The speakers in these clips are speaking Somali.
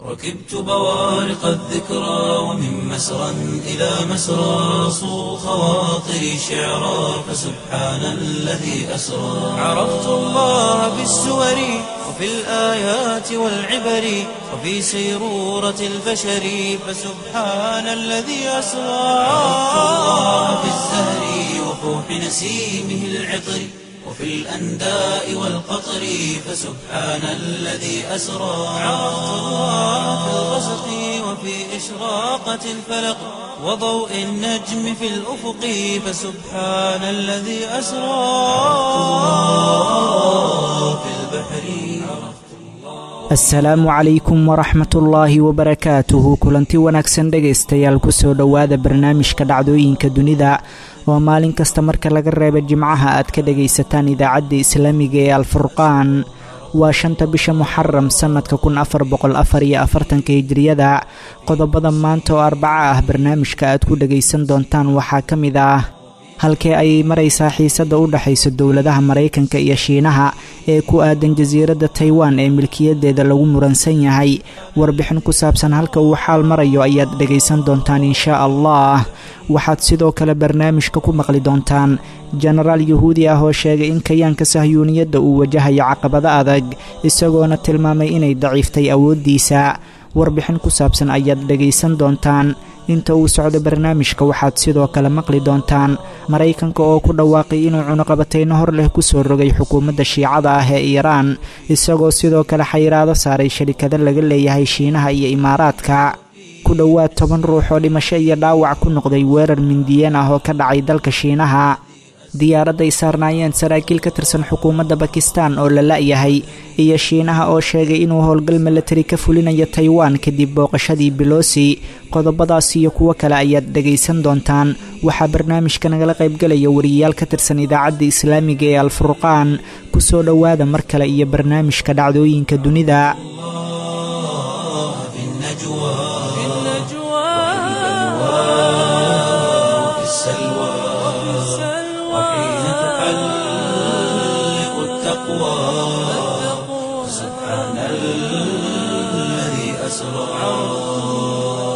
ركبت بوارق الذكرى ومن مسرى إلى مسرى صو خواطري شعرا فسبحان الذي أسرى عرفت الله بالسور وفي الآيات والعبر وفي سيرورة البشر فسبحان الذي أسرى عرفت الله بالزهر وفوح نسيمه العطر وفي الأنداء والقطر فسبحان الذي أسرى عرفت الله في الغسق وفي إشراقة الفلق وضوء النجم في الأفق فسبحان الذي أسرى في البحر asalaamu calaykum waraxmatullaahi wabarakaatuhu kulanti wanaagsan dhegaystayaal kusoo dhowaada barnaamijka dhacdooyinka dunida oo maalin kasta marka laga reeba jimcaha aad ka dhegaysataan idaacadda islaamiga ee alfurqaan waa shanta bisha muxaram sannadka kun afar boqol afar iyo afartanka hijiriyada qodobada maanta oo arbaca ah barnaamijka aad ku dhegaysan doontaan waxaa ka mid ah halkee ayay maraysaa xiisadda u dhexaysa dowladaha maraykanka iyo shiinaha ee ku aadan jasiiradda taiwan ee milkiyadeeda lagu muransan yahay warbixin ku saabsan halka uu xaal marayo ayaad dhegaysan doontaan inshaa allah waxaad sidoo kale barnaamijka ku maqli doontaan jenaraal yuhuudi ah oo sheegay in kayaanka sahyuuniyadda uu wajahayo caqabado adag isagoona tilmaamay inay daciiftay awooddiisa warbixin ku saabsan ayaad dhegaysan doontaan inta uu socdo barnaamijka waxaad sidoo kale maqli doontaan maraykanka oo ku dhawaaqay inuu cunuqabatayno hor leh kusoo rogay xukuumadda shiicada ah ee iiraan isagoo sidoo kale xayiraado saaray sharikado laga leeyahay shiinaha iyo imaaraadka ku dhowaad toban ruux oo dhimasho iyo dhaawac ku noqday weerar mindiyeen ah oo ka dhacay dalka shiinaha diyaaradday saarnaayeen saraakiil ka tirsan xukuumadda bakistan oo la la'yahay iyo shiinaha oo sheegay inuu howlgal milatari ka fulinayo taiwan kadib booqashadii belosi qodobadaas iyo kuwo kale ayaad dhegaysan doontaan waxaa barnaamijka nagala qaybgalaya wariyayaal ka tirsan idaacadda islaamiga ee alfurqaan kusoo dhowaada mar kale iyo barnaamijka dhacdooyinka dunida سبحان الذي أسرى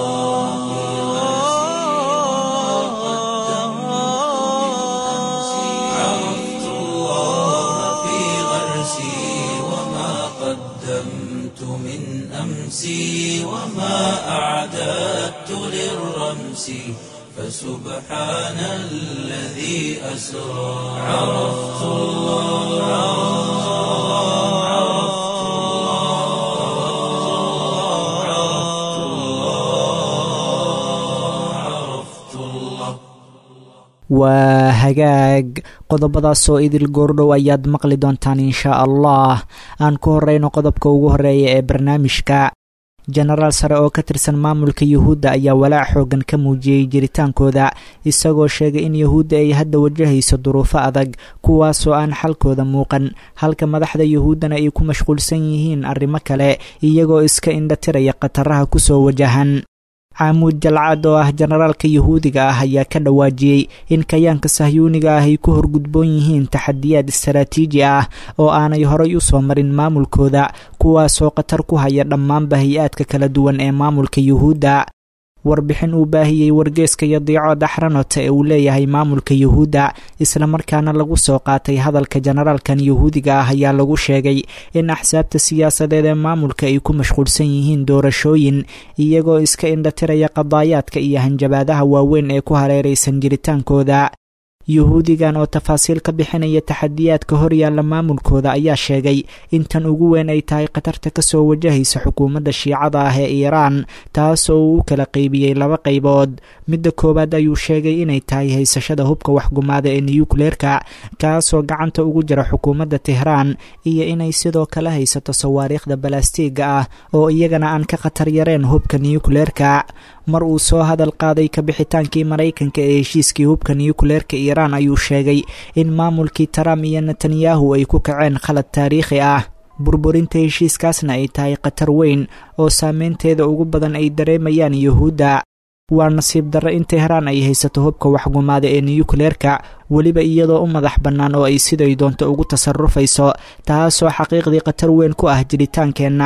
عرفت الله في غرسي وما قدمت من أمسي وما أعددت للرمس فسبحان الذي أسرى عرفت الله waa hagaag qodobadaasoo idil goordhow ayaad maqli doontaan inshaa allah aan ku horeyno qodobka ugu horeeya ee barnaamijka jenaraal sare oo ka tirsan maamulka yuhuudda ayaa walaac xoogan ka muujiyey jiritaankooda isagoo sheegay in yuhuudda ay hadda wajahayso duruufo adag kuwaasoo aan xalkooda muuqan halka madaxda yuhuuddana ay ku mashquulsan yihiin arrimo kale iyagoo iska indhatiraya khataraha kusoo wajahan caamuud jalcad oo ah jenaraalka yuhuudiga ah ayaa ka dhawaajiyey in kayaanka sahyuuniga ah ay ku horgudboon yihiin taxadiyaad istaraatiiji ah oo aanay horay u soo marin maamulkooda kuwaasoo khatar ku haya dhammaanba hay-aadka kala duwan ee maamulka yuhuudda warbixin uu baahiyey wargeeska iyo diico daxranota ee uu leeyahay maamulka yuhuudda islamarkaana lagu soo qaatay hadalka jenaraalkan yuhuudiga ah ayaa lagu sheegay in axsaabta siyaasadeed ee maamulka ay ku mashquulsan yihiin doorashooyin iyagoo iska indhatiraya qadaayaadka iyo hanjabaadaha waaweyn ee ku hareeraysan jiritaankooda yuhuudigan oo tafaasiil ka bixinaya taxadiyaadka horyaalla maamulkooda ayaa sheegay in tan ugu weyn ay tahay khatarta kasoo wajahaysa xukuumadda shiicada ah ee iiraan taas oo uu u kala qaybiyey laba qaybood midda koowaad ayuu sheegay inay tahay haysashada hubka waxgumaada ee niyukleerka kaasoo gacanta ugu jira xukuumadda tehraan iyo inay sidoo kale haysato sawaariikhda balastiiga ah oo iyagana aan ka khatar yareen hubka niyukleerka mar uu soo hadal qaaday kabixitaankii maraykanka ee heshiiskii hubka niyukleerka iiraan ayuu sheegay in maamulkii trump iyo netanyahu ay ku kaceen khalad taariikhi ah burburinta heshiiskaasna ay tahay khatar weyn oo saameynteeda ugu badan ay dareemayaan yuhuudda waa nasiib darro in tehraan ay haysato hubka waxgumaada ee niyukleerka weliba iyadoo u madax bannaan oo ay siday doonto ugu tasarufayso taasoo xaqiiqdii khatar weyn ku ah jiritaankeenna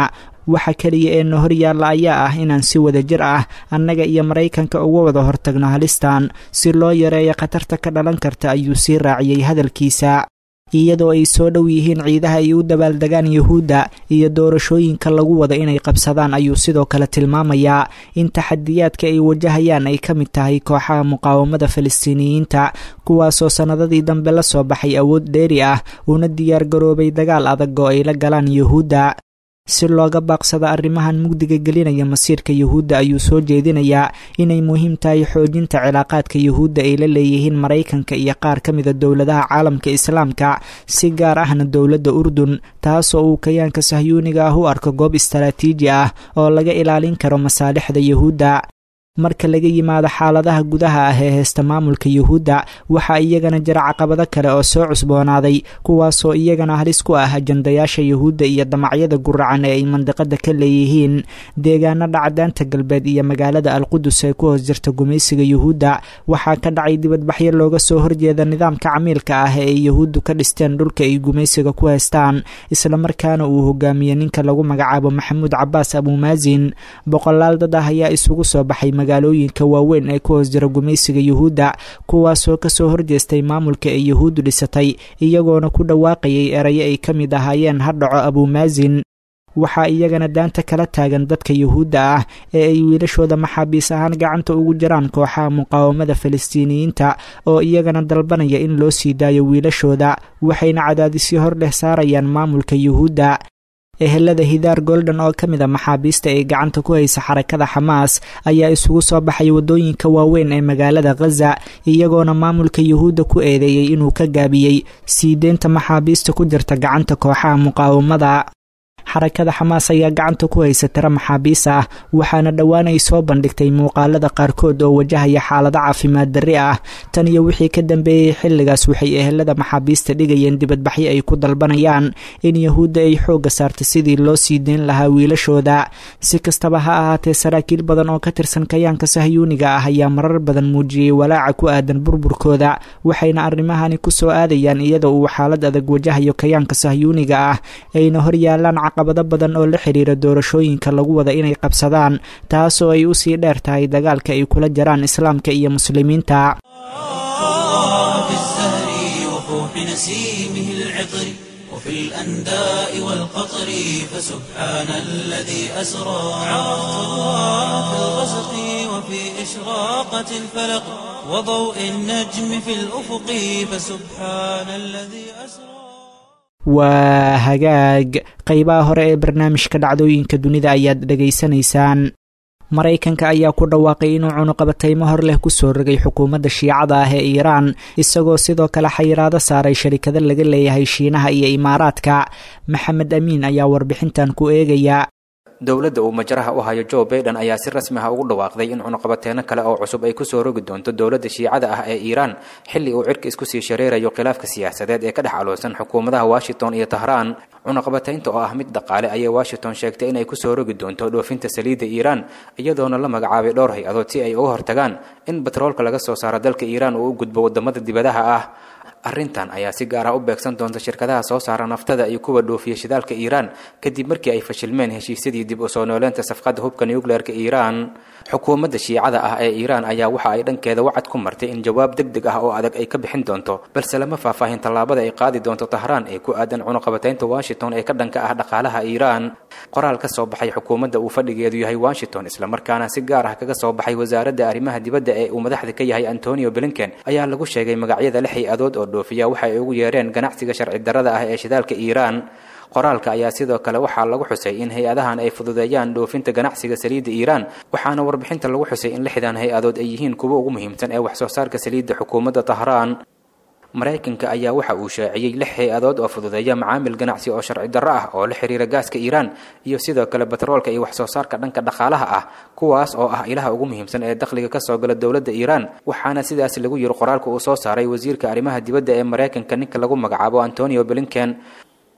waxa keliya ee na horyaalla ayaa ah inaan si wada jir ah annaga iyo maraykanka uga wada hortagno halistan si loo yareeyo khatarta ka dhalan karta ayuu sii raaciyey hadalkiisa iyadoo ay soo dhow yihiin ciidaha ay u dabaaldegaan yuhuudda iyo doorashooyinka lagu wada inay qabsadaan ayuu sidoo kale tilmaamayaa in taxadiyaadka ay wajahayaan ay ka mid tahay kooxaha muqaawamada falastiiniyiinta kuwaasoo sannadadii dambe la soo baxay awood dheeri ah una diyaar garoobay dagaal adag oo ay la galaan yuhuudda si looga baaqsado arrimahan mugdiga gelinaya masiirka yuhuudda ayuu soo jeedinayaa inay muhiim tahay xoojinta cilaaqaadka yuhuudda ay la leeyihiin maraykanka iyo qaar ka mida dowladaha caalamka islaamka si gaar ahna dowladda urdun taasoo uu kayaanka sahyuuniga ah u arko goob istaraatiiji ah oo laga ilaalin karo masaalixda yuhuudda marka laga yimaado xaaladaha gudaha ah ee heesta maamulka yuhuudda waxaa iyagana jira caqabado kale oo soo cusboonaaday kuwaasoo iyagana halis ku ah ajandayaasha yuhuudda iyo damacyada guracan ee ay mandiqada ka leeyihiin deegaanada cadaanta galbeed iyo magaalada alqudus ee ku hoos jirta gumaysiga yuhuudda waxaa ka dhacay dibadbaxyo looga soo horjeeda nidaamka camiilka ah ee ay yuhuuddu ka dhisteen dhulka ay gumaysiga ku heystaan islamarkaana uu hogaamiye ninka lagu magacaabo maxamuud cabaas abuumaasin boqolaal dad ah ayaa isugu soo baxay magaalooyinka waaweyn ee ku hoos jira gumaysiga yuhuudda kuwaasoo kasoo horjeestay maamulka ay yuhuuddu dhisatay iyagoona ku dhawaaqayay erayo ay ka mid ahaayeen ha dhaco abuumaasin waxaa iyagana daanta kala taagan dadka yuhuudda ah ee ay wiilashooda maxaabiis ahaan gacanta ugu jiraan kooxaha muqaawamada falastiiniyiinta oo iyagana dalbanaya in loo sii daayo wiilashooda waxayna cadaadisyo hor leh saarayaan maamulka yuhuudda ehelada hidaar golden oo ka mid a maxaabiista ay gacanta ku haysa xarakada xamaas ayaa isugu soo baxay waddooyinka waaweyn ee magaalada khaza iyagoona maamulka yuhuudda ku eedeeyey inuu ka gaabiyey sii deynta maxaabiista ku jirta gacanta kooxaha muqaawamada xarakada xamaas ayaa gacanta ku haysa tiro maxaabiis ah waxaana dhowaan ay soo bandhigtay muuqaalada qaarkood oo wajahaya xaalado caafimaad darri ah tan iyo wixii ka dambeeyey xilligaas waxay ehelada maxaabiista dhigayeen dibadbaxyo ay ku dalbanayaan in yuhuudda ay xoogga saarta sidii loo sii deyn lahaa wiilashooda si kastaba ha ahaatee saraakiil badan oo ka tirsan kayaanka sahyuuniga ah ayaa marar badan muujiyey walaaca ku aadan burburkooda waxayna arrimahani ku soo aadayaan iyada uu xaalad adag wajahayo kayaanka sahyuuniga ah ayna horyaalaan caqabado badan oo la xiriira doorashooyinka lagu wada inay qabsadaan taasoo ay usii dheer tahay dagaalka ay kula jiraan islaamka iyo muslimiinta وفي الأنداء والقطر فسبحان الذي أسرى في الغسق وفي إشراقة الفلق وضوء النجم في الأفق فسبحان الذي أسرى waa hagaag qeybaha hore ee barnaamijka dhacdooyinka dunida ayaad dhegaysanaysaan maraykanka ayaa ku dhawaaqay inuu cunuqabataymo hor leh kusoo rogay xukuumadda shiicada ah ee iiraan isagoo sidoo kale xayiraado saaray sharikado laga leeyahay shiinaha iyo imaaraadka maxamed amiin ayaa warbixintan ku eegaya dowladda uu majaraha u hayo joe baiden ayaa si rasmi ah ugu dhawaaqday in cunuqabateeno kale oo cusub ay kusoo rogi doonto dowladda shiicada ah ee iiraan xilli uu cirka isku sii shareerayo khilaafka siyaasadeed ee ka dhex aloosan xukuumadaha washington iyo tahraan cunuqabataynta oo ah mid dhaqaale ayay washington sheegtay inay kusoo rogi doonto dhoofinta saliidda iiraan iyadoona la magacaabay dhowr hay-adood si ay uga hortagaan in batroolka laga soo saaro dalka iiraan uu u gudbo wadamada dibadaha ah arrintan ayaa si gaar ah u beegsan doonta shirkadaha soo saara naftada iyo kuwa dhoofiya shidaalka iiraan kadib markii ay fashilmeen heshiisyadii dib u soo nooleynta safqadda hubka nucleerka iiraan xukuumadda shiicada ah ee iiraan ayaa waxa ay dhankeeda wacad ku martay in jawaab deg deg ah oo adag ay ka bixin doonto balse lama faahfaahin tallaabada ay qaadi doonto tahraan ee ku aadan cunuqabataynta washington ee ka dhanka ah dhaqaalaha iiraan qoraal ka soo baxay xukuumadda uu fadhigeedu yahay washington islamarkaana si gaar ah kaga soo baxay wasaaradda arrimaha dibadda ee uu madaxda ka yahay antonio blinken ayaa lagu sheegay magacyada lix hay-adood oo dhoofiya waxa ay ugu yeereen ganacsiga sharci darrada ah ee shidaalka iiraan qoraalka ayaa sidoo kale waxaa lagu xusay in hay-adahan ay fududeeyaan dhoofinta ganacsiga saliidda iiraan waxaana warbixinta lagu xusay in lixdan hay-adood ay yihiin kuwa ugu muhiimsan ee wax soo saarka saliidda xukuumadda tahraan maraykanka ayaa waxa uu shaaciyey lix hay-adood oo fududeeya macaamil ganacsi oo sharci darro ah oo la xiriira gaaska iiraan iyo sidoo kale batroolka iyo wax soo saarka dhanka dhaqaalaha ah kuwaas oo ah ilaha ugu muhiimsan ee dakhliga ka soo gala dowladda iiraan waxaana sidaas lagu yiri qoraalka uu soo saaray wasiirka arrimaha dibadda ee maraykanka ninka lagu magacaabo antonio blinken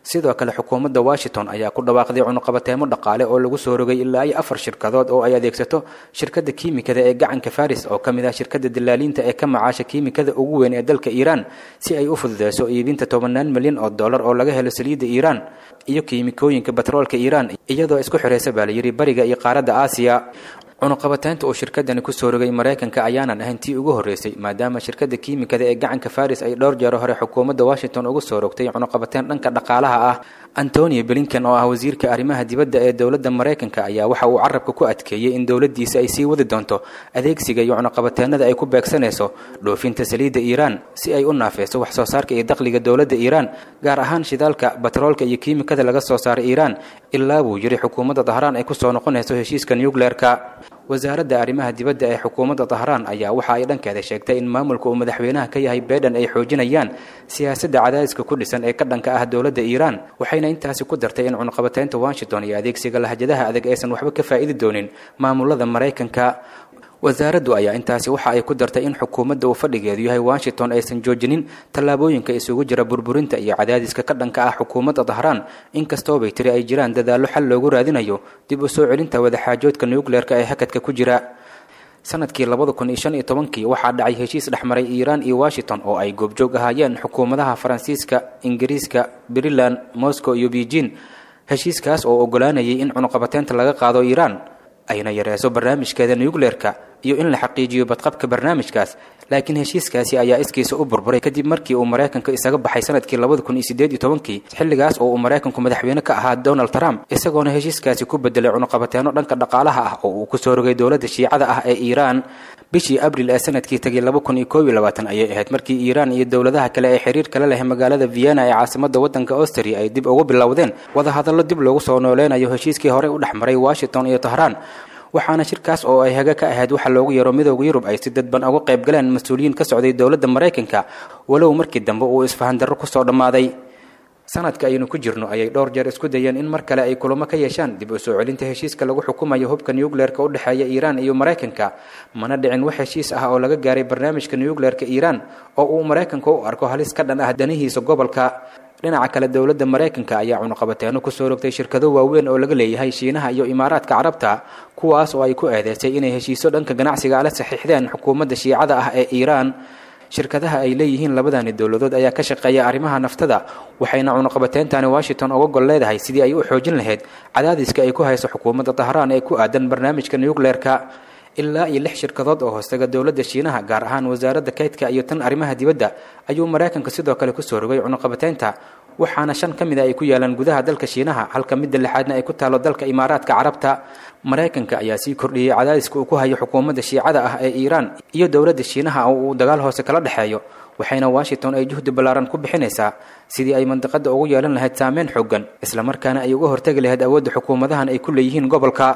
sidoo kale xukuumadda washington ayaa ku dhawaaqday cunuqabateemo dhaqaale oo lagu soo rogay ilaa iyo afar shirkadood oo ay adeegsato shirkadda kiimikada ee gacanka faris oo ka mid ah shirkadda dilaaliinta ee ka macaasha kiimikada ugu weyn ee dalka iiraan si ay u fududeyso iibinta tobanaan milyan oo dollar oo laga helo saliidda iiraan iyo kiimikooyinka batroolka iiraan iyadoo isku xiraysa baa layidhi bariga iyo qaaradda aasiya cunuqabateynta uu shirkadani kusoo rogay maraykanka ayaanan ahayn tii ugu horreysay maadaama shirkadda kiimikada ee gacanka faris ay dhowr jeero hore xukuumadda washington ugu soo rogtay cunuqabateyn dhanka dhaqaalaha ah antonio blinken oo ah wasiirka arrimaha dibadda ee dowladda maraykanka ayaa waxa uu carabka ku adkeeyey in dowladdiisa ay sii wadi doonto adeegsiga iyo cunuqabateennada ay ku beegsanayso dhoofinta saliidda iiraan si ay u naafeyso wax soo saarka iyo dakhliga dowladda iiraan gaar ahaan shidaalka batroolka iyo kiimikada laga soo saaray iiraan ilaa buu yidhi xukuumadda dahraan ay kusoo noqonayso heshiiska nucleerka wasaaradda arrimaha dibadda ee xukuumadda dahraan ayaa waxa ay dhankeeda sheegtay in maamulka uu madaxweynaha ka yahay beedhan ay xoojinayaan siyaasadda cadaadiska ku dhisan ee ka dhanka ah dowladda iiraan waxayna intaasi ku dartay in cunuqabateynta washington iyo adeegsiga lahjadaha adag aysan waxba ka faa'idi doonin maamulada maraykanka wasaaraddu ayaa intaasi waxa ay ku dartay in xukuumadda uu fadhigeedu yahay washington aysan joojinin tallaabooyinka isugu jira burburinta iyo cadaadiska ka dhanka ah xukuumadda dahraan inkastoobay tiri ay jiraan dadaallo xal loogu raadinayo dib u soo celinta wadaxaajoodka nucleerka ee hakadka ku jira sanadkii labada kun iyo shan iyo tobankii waxaa dhacay heshiis dhexmaray iiraan iyo washington oo ay goobjoog ahaayeen xukuumadaha faransiiska ingiriiska briland moscow iyo beijing heshiiskaas oo ogolaanayay in cunuqabateynta laga qaado iiraan ayna yareyso barnaamijkeeda nucleerka iyo in la xaqiijiyo badqabka barnaamijkaas laakiin heshiiskaasi ayaa iskiisa u burburay kadib markii uu maraykanka isaga baxay sanadkii labada kun iyo sideed iyo tobankii xilligaas oo uu maraykanku madaxweyne ka ahaa donald trump isagoona heshiiskaasi ku bedelay cunuqabateeno dhanka dhaqaalaha ah oo uu kusoo rogay dowladda shiicada ah ee iiraan bishii abril ee sanadkii tegay laba kun iyo koob iyo labaatan ayay ahayd markii iiraan iyo dowladaha kale ee xiriir kala leh magaalada vienna ee caasimadda waddanka austria ay dib ugu bilowdeen wadahadallo dib loogu soo nooleynayo heshiiskii horey u dhexmaray washington iyo tahraan waxaana shirkaas oo ay haga ka ahayd waxa loogu yaro midooda yurub ay si dadban uga qayb galeen mas-uuliyiin ka socday dowladda maraykanka walow markii dambe uu isfahandarro kusoo dhammaaday sanadka ayaynu ku jirno ayay dhowr jeer isku dayeen in mar kale ay kulamo ka yeeshaan dib u soo celinta heshiiska lagu xukumayo hubka nucleerka u dhexeeya iiraan iyo maraykanka mana dhicin wax heshiis ah oo laga gaaray barnaamijka nucleerka iiraan oo uu maraykanka u arko halis ka dhan ah danihiisa gobolka dhinaca kale dowladda maraykanka ayaa cunuqabateeno kusoo rogtay shirkado waaweyn oo laga leeyahay shiinaha iyo imaaraadka carabta kuwaas oo ay ku eedeysay inay heshiiso dhanka ganacsiga la saxiixdeen xukuumadda shiicada ah ee iiraan shirkadaha ay leeyihiin labadani dowladood ayaa ka shaqeeya arrimaha naftada waxayna cunuqabateyntani washington uga gol leedahay sidii ay u xoojin lahayd cadaadiska ay ku hayso xukuumadda dahraan ee ku aadan barnaamijka nucleerka ilaa iyo lix shirkadood oo hoostaga dowladda shiinaha gaar ahaan wasaaradda kaydka iyo tan arrimaha dibadda ayuu maraykanka sidoo kale kusoo rogay cunuqabateynta waxaana shan ka mid a ay ku yaalaan gudaha dalka shiinaha halka midda lixaadna ay ku taalo dalka imaaraadka carabta maraykanka ayaa sii kordhiyey cadaadiska uu ku hayo xukuumadda shiicada ah ee iiraan iyo dowladda shiinaha oo uu dagaal hoose kala dhexeeyo waxayna washington ay juhdi ballaaran ku bixinaysaa sidii ay mandiqadda ugu yeelan lahayd saameyn xoogan islamarkaana ay uga hortegi lahayd awoodda xukuumadahan ay ku leeyihiin gobolka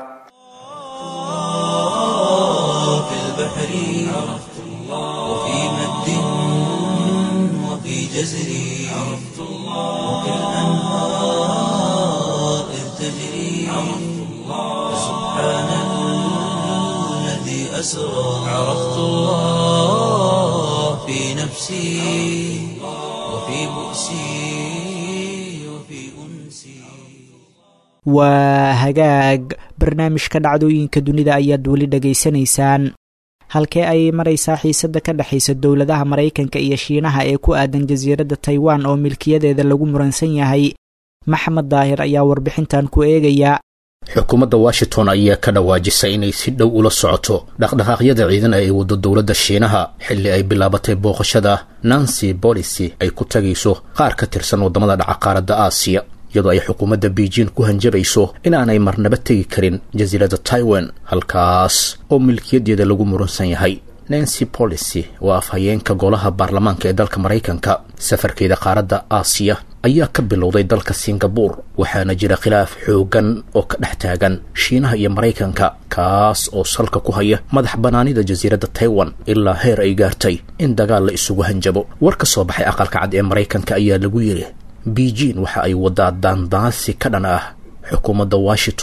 في البحر عرفت الله وفي مد وفي جزر عرفت الله وفي الأنهار إذ تجري عرفت الله سبحان الذي أسرى عرفت الله في نفسي وفي بؤسي وفي أنسي waa hagaag barnaamijka dhacdooyinka dunida ayaad weli dhegaysanaysaan halkee ayay maraysaa xiisadda ka dhexaysa dowladaha maraykanka iyo shiinaha ee ku aadan jasiiradda taiwan oo milkiyadeeda lagu muransan yahay maxamed daahir ayaa warbixintan ku eegaya xukuumadda washington ayaa ka dhawaajisay inay si dhow ula socoto dhaqdhaqaaqyada ciidan ee ay waddo dowladda shiinaha xilli ay bilaabatay booqashada nancy bolisi ay ku tagayso qaar ka tirsan waddamada dhaca qaaradda aasiya iyadoo ay xukuumadda beijing ku hanjabayso inaanay marnaba tegi karin jasiiradda taiwan halkaas oo milkiyadeeda lagu muransan yahay nancy policy waa afhayeenka golaha baarlamaanka ee dalka maraykanka safarkeeda qaaradda aasiya ayaa ka bilowday dalka singabur waxaana jira khilaaf xoogan oo ka dhex taagan shiinaha iyo maraykanka kaas oo salka ku haya madax bannaanida jasiiradda taiwan ilaa heer ay gaartay in dagaal la isugu hanjabo war ka soo baxay aqalka cad ee maraykanka ayaa lagu yidhi beijing waxa ay wadaa daandaansi ka dhan ah xukuumadda washington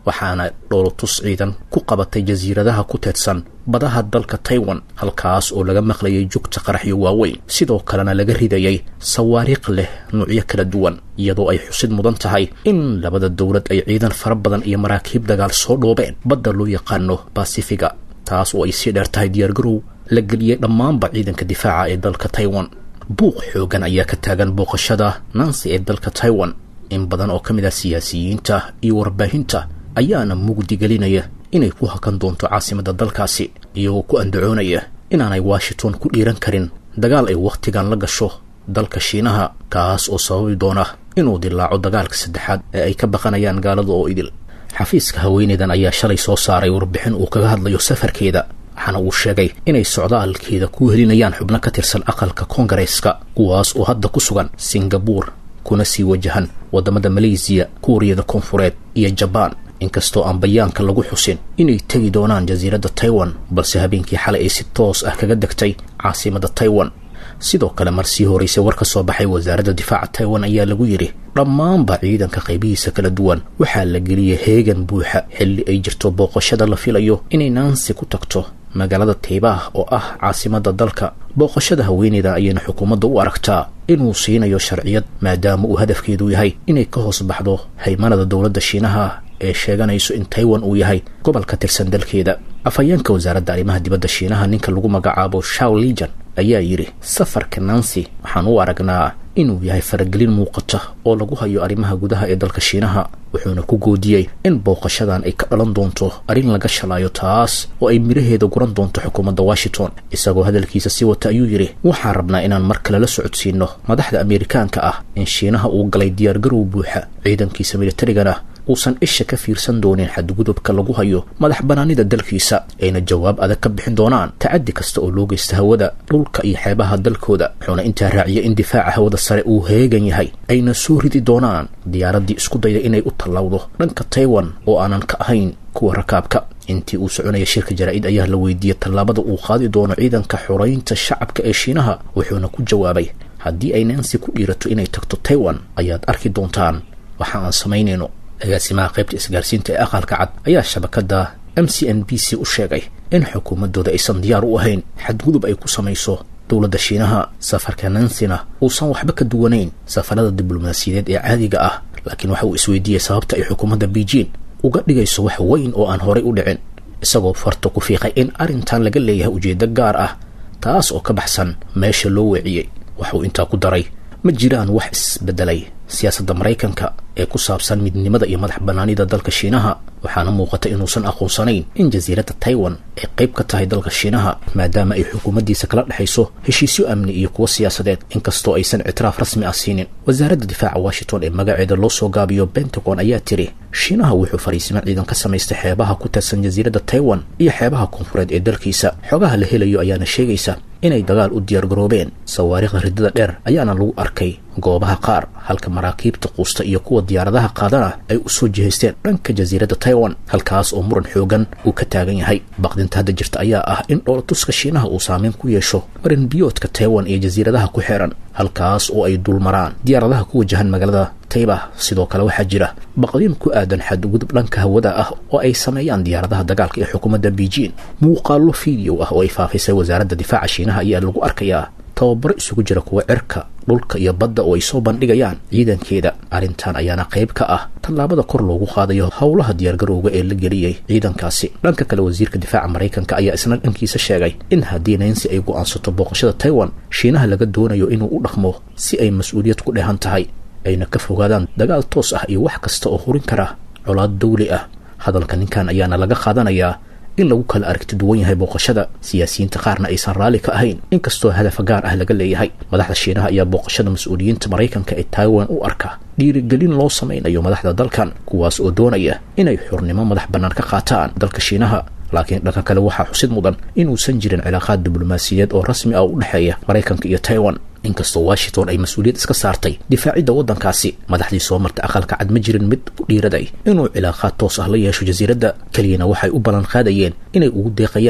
waxaana dhoolotus ciidan ku qabatay jasiiradaha ku teedsan badaha dalka taiwan halkaas oo laga maqlayay jugta qaraxyo waaweyn sidoo kalena laga ridayay sawaariikh leh nuucyo kala duwan iyadoo ay xusid mudan tahay in labada dowlad ay ciidan fara badan iyo maraakiib dagaal soo dhoobeen badda loo yaqaano basifiga taas oo ay sii dheer tahay diyaargarow la geliyey dhammaanba ciidanka difaaca ee dalka taiwan buuq xoogan ayaa ka taagan booqashada nancy ee dalka taiwan in badan oo ka mid ah siyaasiyiinta iyo warbaahinta ayaana mugdi gelinaya inay ku hakan doonto caasimadda dalkaasi iyagoo ku andacoonaya inaanay washington ku dhiiran karin dagaal ay wakhtigan la gasho dalka shiinaha kaas oo sababi doona inuu dilaaco dagaalka saddexaad ee ay ka baqanayaan gaalada oo idil xafiiska haweeneydan ayaa shalay soo saaray warbixin uu kaga hadlayo safarkeeda waxaana uu sheegay inay socdaalkeeda ku helinayaan xubno ka tirsan aqalka koongareeska kuwaas oo hadda ku sugan singabuur kuna sii wajahan waddamada maleysiya kuuriyada koonfureed iyo jabaan inkastoo aan bayaanka lagu xusin inay tegi doonaan jasiiradda taiwan balse habeenkii xalay ay si toos ah kaga degtay caasimadda taiwan sidoo kale mar sii horeysay war ka soo baxay wasaaradda difaaca taiwan ayaa lagu yidhi dhammaanba ciidanka qaybihiisa kala duwan waxaa la geliyay heegan buuxa xilli ay jirto booqashada la filayo inay naansi ku tagto magaalada taybaah oo ah caasimadda dalka booqashada haweeneyda ayayna xukuumadda u aragtaa inuu siinayo sharciyad maadaama uu hadafkeedu yahay inay ka hoos baxdo haymanada dowladda shiinaha ee sheeganayso in taiwan uu yahay gobol ka tirsan dalkeeda afhayeenka wasaaradda arrimaha dibadda shiinaha ninka lagu magacaabo shaw lijan ayaa yidhi safarka nancy waxaan u aragnaa inuu yahay faragelin muuqata oo lagu hayo arrimaha gudaha ee dalka shiinaha wuxuuna ku goodiyey in booqashadan ay ka dhalan doonto arrin laga shalaayo taas oo ay midhaheeda guran doonto xukuumadda washington isagoo hadalkiisa sii wata ayuu yidhi waxaan rabnaa inaan mar kale la socodsiino madaxda ameerikaanka ah in shiinaha uu galay diyaargarow buuxa ciidankiisa militarigana uusan isha ka fiirsan doonin xadgudubka lagu hayo madax banaanida dalkiisa ayna jawaab adag ka bixin doonaan tacaddi kasta oo loo geysta hawada dhulka iyo xeebaha dalkooda wuxuuna intaa raaciyay in difaaca hawada sare uu heegan yahay ayna soo ridi doonaan diyaaraddii isku dayda inay u tallawdo dhanka taiwan oo aanan ka ahayn kuwa rakaabka intii uu soconaya shirka jaraa'id ayaa la weydiiyey tallaabada uu qaadi doono ciidanka xoraynta shacabka ee shiinaha wuxuuna ku jawaabay haddii ay nancy ku dhiirato inay tagto taiwan ayaad arki doontaan waxa aan samaynayno agaasimaha qaybta isgaarsiinta ee aqalka cad ayaa shabakadda m c n b c u sheegay in xukuumaddooda aysan diyaar u ahayn xadgudub ay ku samayso dowladda shiinaha safarka nansina uusan waxba ka duwanayn safarada diblomaasiyadeed ee caadiga ah laakiin waxa uu isweydiiyey sababta ay xukuumadda beijing uga dhigayso wax weyn oo aan horay u dhicin isagoo farta ku fiiqay in arrintan laga leeyahay ujeeddo gaar ah taas oo ka baxsan meesha loo weeciyey waxuu intaa ku daray ma jiraan wax isbedelay siyaasadda maraykanka ee ku saabsan midnimada iyo madax bannaanida dalka shiinaha waxaana muuqata inuusan aqoonsanayn in jasiiradda taiwan ay qayb ka tahay dalka shiinaha maadaama ay xukuumaddiisa kala dhexayso heshiisyo amni iyo kuwo siyaasadeed inkastoo aysan ictiraaf rasmi ah siinin wasaaradda difaaca washington ee magaceeda loo soo gaabiyo bentagon ayaa tiri shiinaha wuxuu fariisimo ciidan ka samaystay xeebaha ku tirsan jasiiradda taiwan iyo xeebaha koonfureed ee dalkiisa xogaha la helayo ayaana sheegaysa inay dagaal u diyaargaroobeen sawaariikhda riddada dheer ayaana lagu arkay goobaha qaar halka maraakiibta quusta iyo kuwa diyaaradaha qaadana ay u soo jihaysteen dhanka jasiiradda taiwan halkaas oo muran xoogan uu ka taagan yahay baqdinta hadda jirta ayaa ah in dhoolatuska shiinaha uu saameyn ku yeesho marin biyoodka taiwan iyo jasiiradaha ku xeeran halkaas oo ay dulmaraan diyaaradaha ku wajahan magaalada taybah sidoo kale waxaa jira baqdin ku aadan xadgudub dhanka hawada ah oo ay sameeyaan diyaaradaha dagaalka ee xukuumadda beijing muuqaallo fiideo ah oo ay faafisay wasaaradda difaaca shiinaha ayaa lagu arkayaa tababaro isugu jira kuwa cirka dhulka iyo badda oo ay soo bandhigayaan ciidankeeda arrintan ayaana qayb ka ah tallaabada kor loogu qaadayo howlaha diyaargarowga ee la geliyey ciidankaasi dhanka kale wasiirka difaaca maraykanka ayaa isna dhankiisa sheegay in haddii nancy ay go'aansato booqashada taiwan shiinaha laga doonayo inuu u dhaqmo si ay mas-uuliyad ku dheehan tahay ayna ka fogaadaan dagaal toos ah iyo wax kasta oo hurin kara colaad dawli ah hadalka ninkan ayaana laga qaadanayaa in lagu kala aragti duwan yahay booqashada siyaasiyiinta qaarna aysan raalli ka ahayn inkastoo hadafa gaar ah laga leeyahay madaxda shiinaha ayaa booqashada mas-uuliyiinta maraykanka ee taiwan u arka dhiirigelin loo samaynayo madaxda dalkan kuwaas oo doonaya inay xurnimo madax bannaan ka qaataan dalka shiinaha laakiin dhanka kale waxaa xusid mudan inuusan jirin cilaaqaad diblomaasiyadeed oo rasmi ah u dhexeeya maraykanka iyo taiwan inkastoo washington ay mas-uuliyad iska saartay difaacidda waddankaasi madaxdii soo martay aqalka cad ma jirin mid ku dhiiraday inuu cilaaqaad toos ah la yeesho jasiiradda keliyana waxay u ballan qaadayeen inay ugu deeqayaan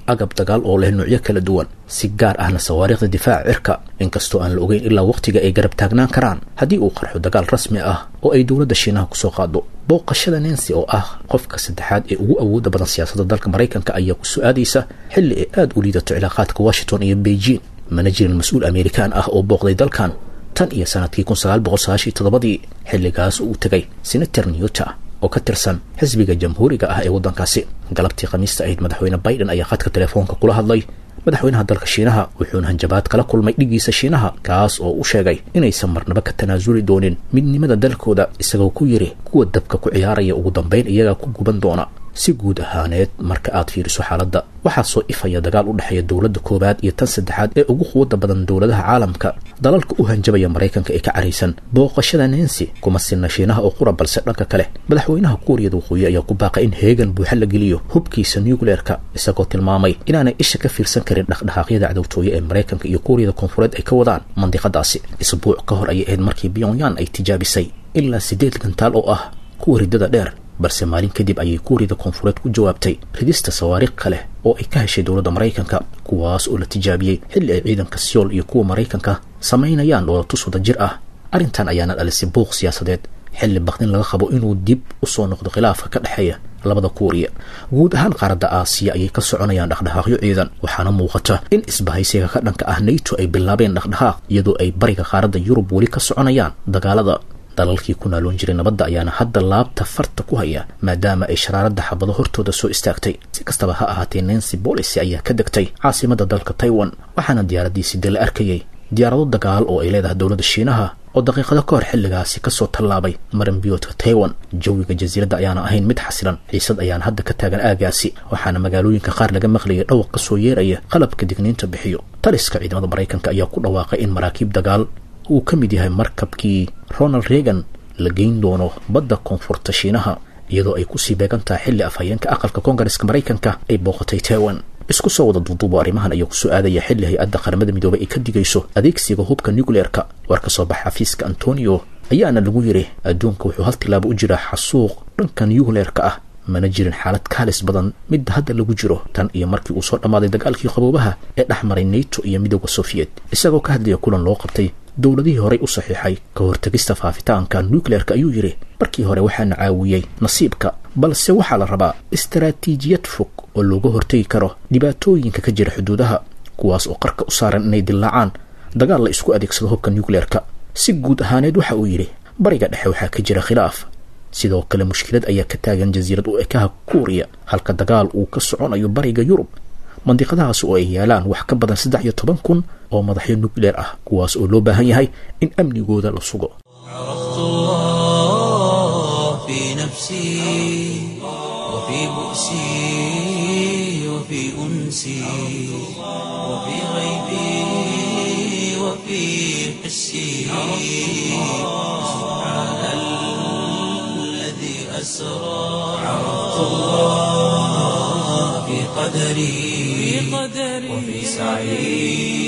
agab dagaal oo leh nuucyo kala duwan si gaar ahna sawaariikhda difaaca cirka inkastoo aan la ogeyn ilaa wakhtiga ay garab taagnaan karaan haddii uu qarxo dagaal rasmi ah oo ay dowladda shiinaha kusoo qaado booqashada nancy oo ah qofka saddexaad ee ugu awooda badan siyaasadda dalka maraykanka ayaa ku su-aadaysa xilli ay aada u liidato cilaaqaadka washington iyo beijing mana jirin mas-uul amerikaan ah oo booqday dalkan tan iyo sanadkii kun sagaal boqol sagaashiyo toddobadii xilligaas uu tegay senator newta oo ka tirsan xisbiga jamhuuriga ah ee waddankaasi galabtii khamiista ahayd madaxweyne biden ayaa khadka telefoonka kula hadlay madaxweynaha dalka shiinaha wuxuuna hanjabaad kala kulmay dhigiisa shiinaha kaas oo u sheegay inaysan marnaba ka tanaasuli doonin midnimada dalkooda isagoo ku yidhi kuwa dabka ku ciyaaraya ugu dambayn iyagaa ku guban doona si guud ahaaneed marka aad fiiriso xaaladda waxaa soo ifaya dagaal u dhexeeya dowladda koowaad iyo tan saddexaad ee ugu quwadda badan dowladaha caalamka dalalka u hanjabaya maraykanka ee ka caraysan booqashada nancy kuma sinna shiinaha oo qura balse dhanka kale madaxweynaha kuuriyada waqooyi ayaa ku baaqay in heegan buuxa la geliyo hubkiisa nucleerka isagoo tilmaamay inaanay isha ka fiirsan karin dhaqdhaqaaqyada cadowtooye ee maraykanka iyo kuuriyada koonfureed ay ka wadaan mandiqadaasi isbuuc ka hor ayay ahayd markii pyongyang ay tijaabisay ilaa siddeed gantaal oo ah kuwa riddada dheer balse maalin kadib ayay kuuriyada koonfureed ku jawaabtay ridista sawaariikh kale oo ay ka heshay dowladda maraykanka kuwaas oo la tijaabiyey xilli ay ciidanka siyool iyo kuwa maraykanka samaynayaan dhoolatus wada jir ah arrintan ayaana dhalisay buuq siyaasadeed xilli bakdin laga qabo inuu dib u soo noqdo khilaafka ka dhexeeya labada kuuriya guud ahaan qaaradda aasiya ayay ka soconayaan dhaqdhaqaaqyo ciidan waxaana muuqata in isbahaysiga ka dhanka ah nato ay bilaabeen dhaqdhaqaaq iyadoo ay bariga qaaradda yurub weli ka soconayaan dagaalada dalalkii ku naaloon jiray nabadda ayaana hadda laabta farta ku haya maadaama ay sharaaradda xabado hortooda soo istaagtay si kastaba ha ahaatee nancy policy ayaa ka degtay caasimadda dalka taiwan waxaana diyaaradiisi de la arkayay diyaarado dagaal oo ay leedahay dowladda shiinaha oo daqiiqado ka hor xilligaasi kasoo tallaabay maranbiyoodka taiwan jawiga jasiiradda ayaana ahayn mid xasilan xiisad ayaana hadda ka taagan aagaasi waxaana magaalooyinka qaar laga maqlayay dhawaq ka soo yeeraya qalabka digniinta bixiyo taliska ciidamada maraykanka ayaa ku dhawaaqay in maraakiib dagaal uu ka mid yahay markabkii ronald reagan la geyn doono badda koonfurta shiinaha iyadoo ay kusii beegan tahay xilli afhayeenka aqalka koongareska maraykanka ay booqatay taiwan isku soo wada duuduubo arrimahan ayaa ku soo aadaya xilli hay-adda qaramada midoobay ay ka digayso adeegsiga hubka nucleerka war ka soo baxa xafiiska antonio ayaana lagu yidhi adduunka wuxuu hal tilaabo u jiraa xasuuq dhanka nucleerka ah mana jirin xaalad kaalis badan midda hadda lagu jiro tan iyo markii uu soo dhammaaday dagaalkii qaboobaha ee dhex maray nato iyo midooda sofiyeet isagoo ka hadlaya kulan loo qabtay dowladihii horey u saxiixay ka hortegista faafitaanka nucleerka ayuu yidhi markii hore waxaana caawiyey nasiibka balse waxaa la rabaa istaraatiijiyad fog oo looga hortegi karo dhibaatooyinka ka jira xuduudaha kuwaas oo qarka u saaran inay dillaacaan dagaal la isku adeegsado hubka nucleerka si guud ahaaneed waxa uu yidhi bariga dhexe waxaa ka jira khilaaf sidoo kale mushkilad ayaa ka taagan jasiirad u ekaha kuuriya halka dagaal uu ka soconayo bariga yurub mandiqadahaas oo ay yaalaan wax ka badan saddex iyo toban kun oo madaxyo nucleer ah kuwaas oo loo baahan yahay in amnigooda la sugo عرفت الله في نفسي وفي بؤسي وفي أنسي وفي غيبي وفي حسي سبحان الذي أسرى عرفت الله في قدري وفي سعي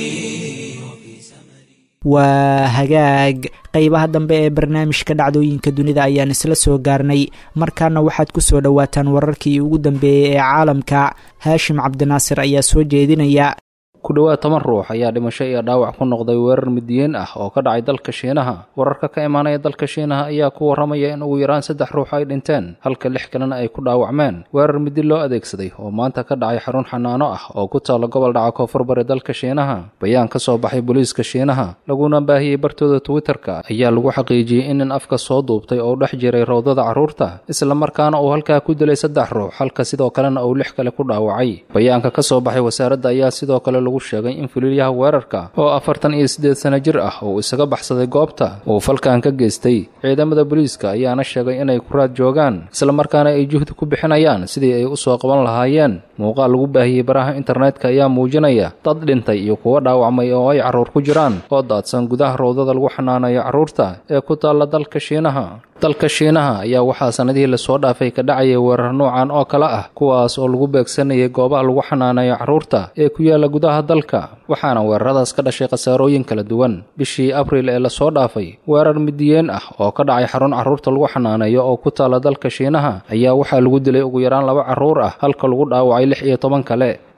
waa hagaag qeybaha dambe ee barnaamijka dhacdooyinka dunida ayaan isla soo gaarnay markaana waxaad ku soo dhowaataan wararkii ugu dambeeyey ee caalamka haashim cabdinaasir ayaa soo jeedinaya ku dhowaad toban ruux ayaa dhimasho iyo dhaawac ku noqday weerar midiyiin ah oo ka dhacay dalka shiinaha wararka ka imaanaya dalka shiinaha ayaa ku warramaya in ugu yaraan saddex ruux ay dhinteen halka lix kalena ay ku dhaawacmeen weerar midi loo adeegsaday oo maanta ka dhacay xarun xanaano ah oo ku taalla gobol dhaca koonfur bari dalka shiinaha bayaan ka soo baxay booliiska shiinaha laguna baahiyey bartooda twitterka ayaa lagu xaqiijiyey in nin afka soo duubtay oo dhex jiray rawdada carruurta islamarkaana uu halkaa ku dilay saddex ruux halka sidoo kalena uu lix kale ku dhaawacay bayaanka ka soo baxay wasaaradda ayaa sidoo kale sheegay in fuliilyaha weerarka oo afartan iyo siddeed sano jir ah uu isaga baxsaday goobta uu falkan ka geystay ciidamada booliiska ayaana sheegay inay ku raad joogaan islamarkaana ay juhdi ku bixinayaan sidii ay u soo qaban lahaayeen muuqaal lagu baahiyey baraha internetka ayaa muujinaya dad dhintay iyo kuwo dhaawacmay oo ay carruur ku jiraan oo daadsan gudaha rawdada lagu xanaanayo carruurta ee ku taalla dalka shiinaha dalka shiinaha ayaa waxaa sannadihii lasoo dhaafay ka dhacayay weerar noocan oo kale ah kuwaas oo lagu beegsanayay goobaha lagu xanaanayo carruurta ee ku yaalla gudaha dalka waxaana weeraradaas ka dhashay khasaarooyin kala duwan bishii abriil ee lasoo dhaafay weerar midiyeen ah oo ka dhacay xarun carruurta lagu xanaaneeyo oo ku taalla dalka shiinaha ayaa waxaa lagu dilay ugu yaraan laba carruur ah halka lagu dhaawacay lix iyo toban kale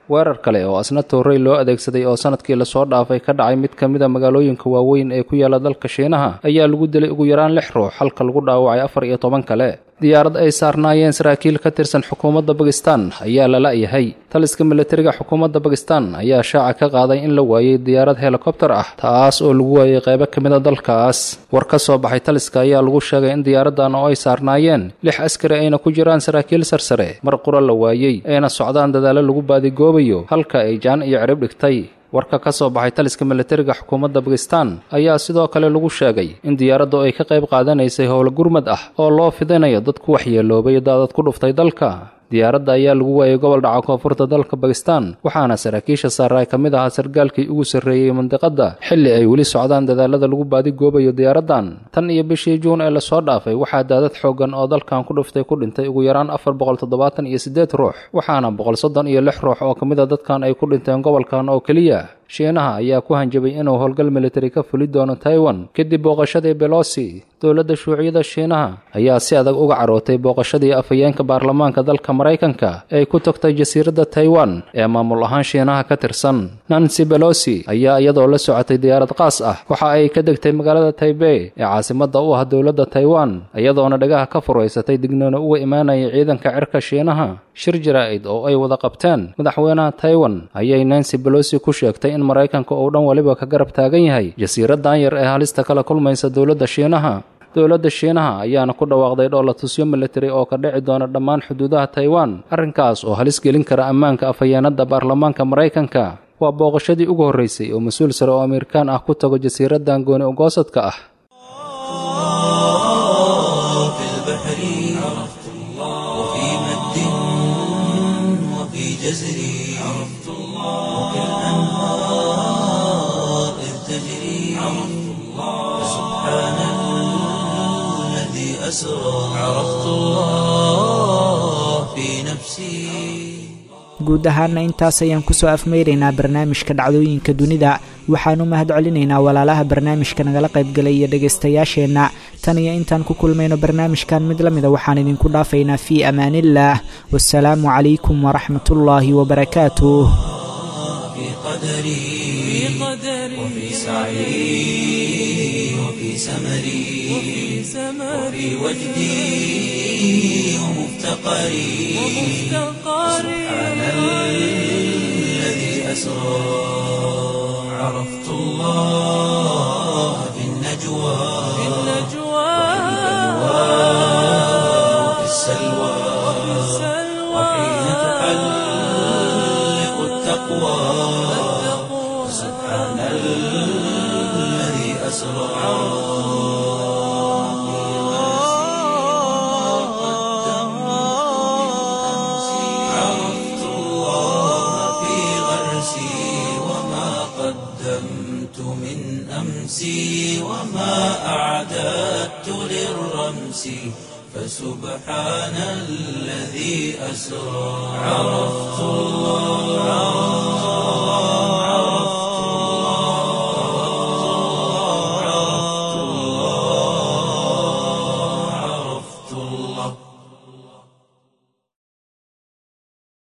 weerar kale oo asna toorey loo adeegsaday oo sanadkii lasoo dhaafay ka dhacay mid ka mida magaalooyinka waaweyn ee ku yaala dalka shiinaha ayaa lagu dilay ugu yaraan lix ruux halka lagu dhaawacay afar iyo toban kale diyaarad ay saarnaayeen saraakiil ka tirsan xukuumadda bakistan ayaa la la'yahay taliska militariga xukuumadda bakistan ayaa shaaca ka qaaday in la waayey diyaarad helikobtar ah taas oo lagu waayey qaybo ka mida dalkaas war ka soo baxay taliska ayaa lagu sheegay in diyaaraddan oo ay saarnaayeen lix askari ayna ku jiraan saraakiil sarsare mar qura la waayey ayna socdaan dadaallo lagu baadigoobayo halka ay jaan iyo cirib dhigtay warka ka soo baxay taliska militariga xukuumadda bakistan ayaa sidoo kale lagu sheegay in diyaaraddu ay ka qayb qaadanaysay howlo gurmad ah oo loo fidinayo dad ku waxyeeloobay daadad ku dhuftay dalka diyaaradda ayaa lagu waayey gobol dhaca koonfurta dalka bakistan waxaana saraakiisha saaray ka mid ahaa sargaalkii ugu sarreeyey mandiqadda xilli ay weli socdaan dadaalada lagu baadigoobayo diyaaraddan tan iyo bishii juun ee lasoo dhaafay waxaa daadad xooggan oo dalkan ku dhuftay ku dhintay ugu yaraan afar boqol toddobaatan iyo siddeed ruux waxaana boqol soddon iyo lix ruux oo ka mid a dadkan ay ku dhinteen gobolkan oo keliya shiinaha ayaa ku hanjabay inuu howlgal militari ka fuli doono taiwan kadib booqashadii belosi dowladda shuuciyada shiinaha ayaa si adag uga carootay booqashadii afhayeenka baarlamaanka dalka maraykanka ee ku tagtay jasiiradda taiwan ee maamul ahaan shiinaha ka tirsan nancy belosi ayaa iyadoo la socotay diyaarad qaas ah waxa ay ka degtay magaalada taibey ee caasimadda u ah dowladda taiwan iyadoona dhagaha ka furaysatay dignoona uga imaanayay ciidanka cirka shiinaha shir jaraa'id oo ay wada qabteen madaxweynaha taiwan ayay nancy belosi ku sheegtay in maraykanka uu dhan waliba ka garab taagan yahay jasiiraddan yar ee halista kala kulmaysa dowladda shiinaha dowladda shiinaha ayaana ku dhawaaqday dhoolatusyo militari oo ka dhici doona dhammaan xuduudaha taiwan arrinkaas oo halis gelin kara ammaanka afhayeenadda baarlamaanka maraykanka waa booqashadii ugu horraysay oo mas-uul sare oo amerikaan ah ku tago jasiiraddan gooni ugoosadka ah في البحر عرفت الله وفي مد وفي جزر عرفت الله وفي الأنهار إذ تجري عرفت الله سبحان الذي أسرى عرفت الله في نفسي guud ahaana intaas ayaan kusoo afmeyraynaa barnaamijka dhacdooyinka dunida waxaan u mahad celinaynaa walaalaha barnaamijka nagala qaybgalay iyo dhegaystayaasheenna tan iyo intaan ku kulmayno barnaamijkan mid la mida waxaan idinku dhaafaynaa fii amaaniillaah wasalaamu calaykum waraxmatullaahi wabarakaatuh في قدري وفي سعي وفي سمري وفي وجدي ومفتقري سبحان الذي أسرى عرفت الله في النجوى وفي السلوى وحين تحلق التقوى سبحان الذي أسرى عرفت الله في غرسي وما قدمت من أمسي وما أعددت للرمس فسبحان الذي أسرى عرفت الله